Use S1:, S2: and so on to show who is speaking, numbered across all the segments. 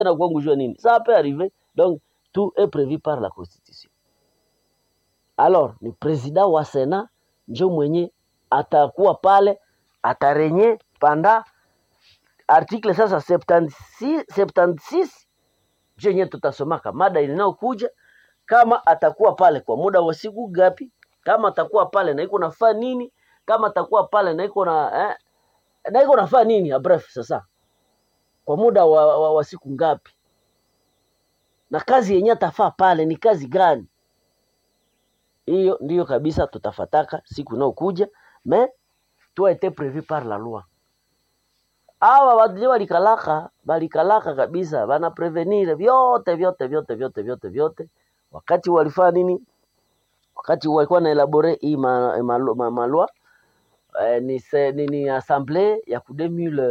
S1: na kwangu jua nini ça peut arriver donc tout est prévu par la constitution alors ni president wa sena njo mwenye atakuwa pale atarenye panda article sasa 76 76 njo yenyewe tutasomaka mada inayokuja kama atakuwa pale kwa muda wa siku gapi kama atakuwa pale na iko nafaa nini kama atakuwa pale na iko na eh, na iko nafaa nini bref sasa kwa muda wa, wa, wa siku ngapi na kazi yenye atafaa pale ni kazi gani hiyo ndiyo kabisa tutafataka siku inayokuja mais tout a été prévu par la loi awa watu walikalaka walikalaka kabisa bana prevenir vyote vyote vyote vyote vyote vyote wakati walifanya nini wakati walikuwa na elabore hii ma, ma, ma, malwa eh, ni, se, ni, ni assemblée ya ku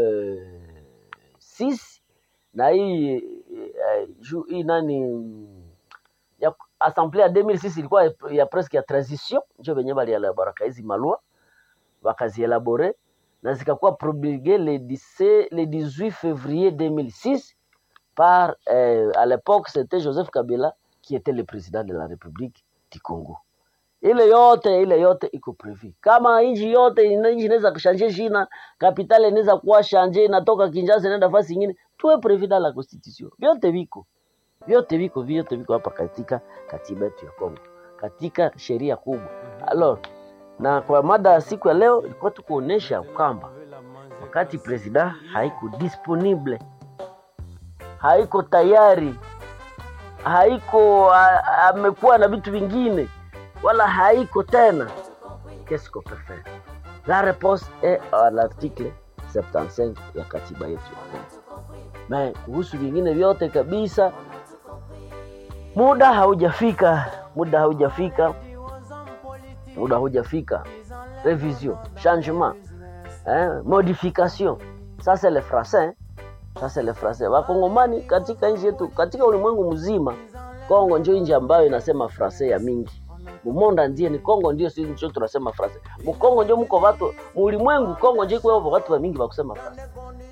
S1: 2006 na hii eh, ju- hii nani ya assemblée ya 2006 ilikuwa ya, ya presque ya transition njo venye balielaboraka hizi malwa wakazielabore na zikakuwa promulgué le, 17 le 18 février 2006 par euh, à l'époque c'était Joseph Kabila qui était le président de la République du Congo. Ile yote ile yote iko prevu. Kama nchi yote ina- nchi inaweza kushanje jina, kapitali inaweza kuwa shanje inatoka Kinshasa inaenda fasi nyingine, tuwe prevu dans la constitution. Vyote viko. Vyote viko, vyote viko hapa katika katiba yetu ya Kongo. Katika sheria kubwa. Alors, na kwa mada ya siku ya leo ilikuwa tu kuonesha kwamba wakati president haiko disponible, haiko tayari, haiko a- amekuwa na vitu vingine, wala haiko tena, qu'est-ce qu'on peut faire? La réponse est à l'article 75 ya katiba yetu ya Kongo. Na kuhusu vingine vyote kabisa, muda haujafika, muda haujafika, muda haujafika. Révision, changement, hein, modification. Ça c'est le français. hein. Ça c'est le français. Wakongomani katika nchi yetu, katika ulimwengu mzima, Kongo ndio nchi ambayo inasema français ya mingi. Mumonda ndiye ni Kongo ndio sisi ndio tunasema français. Mukongo ndio mko watu, mulimwengu Kongo ndio kwa watu wa mingi wa kusema français.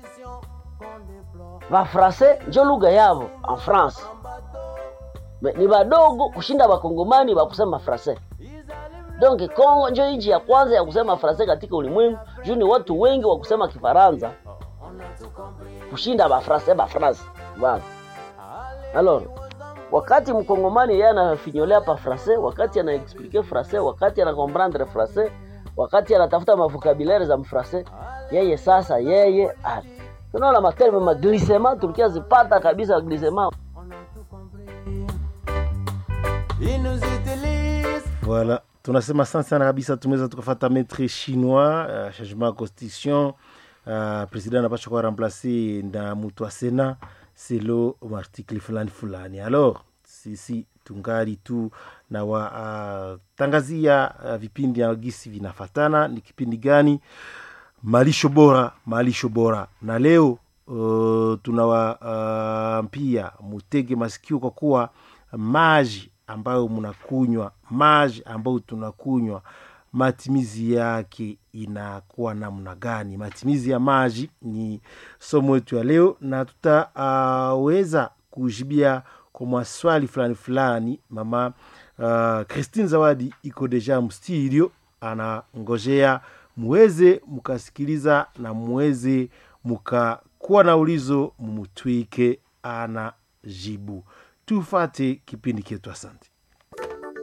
S1: Va français ndio lugha yao en France. Me- Ni wadogo kushinda wakongomani wa kusema français. Donc Kongo ndio nchi ya kwanza ya kusema français katika ulimwengu. Juu ni watu wengi wa kusema Kifaransa kushinda ba français ba France. Voilà. Alors, wakati mkongomani yeye anafinyolea pa français, wakati ana explique français, wakati ana comprendre français, wakati anatafuta mavokabulaire za mfrance, yeye sasa yeye ah, tunaona materme maglisema tulikia zipata kabisa glisema
S2: Ils nous utilisent
S3: Voilà, tunasema asante sana kabisa, tumeweza tukafata metre chinois uh, changement ya constitution uh, president anapasha kuwa remplace na mutu wa sena selo article fulani fulani. Alors sisi tungali tu na watangazia uh, vipindi ya gisi vinafatana. Ni kipindi gani? Malisho bora, malisho bora, na leo uh, tunawaambia uh, mutege masikio kwa kuwa maji ambayo mnakunywa, maji ambayo tunakunywa, matimizi yake inakuwa namna gani? Matimizi ya maji ni somo yetu ya leo, na tutaweza uh, kujibia kwa maswali fulani fulani. Mama uh, Christine Zawadi iko deja mstudio, anangojea muweze mukasikiliza na muweze mukakuwa na ulizo mumutwike ana jibu. Tufate kipindi chetu. Asante.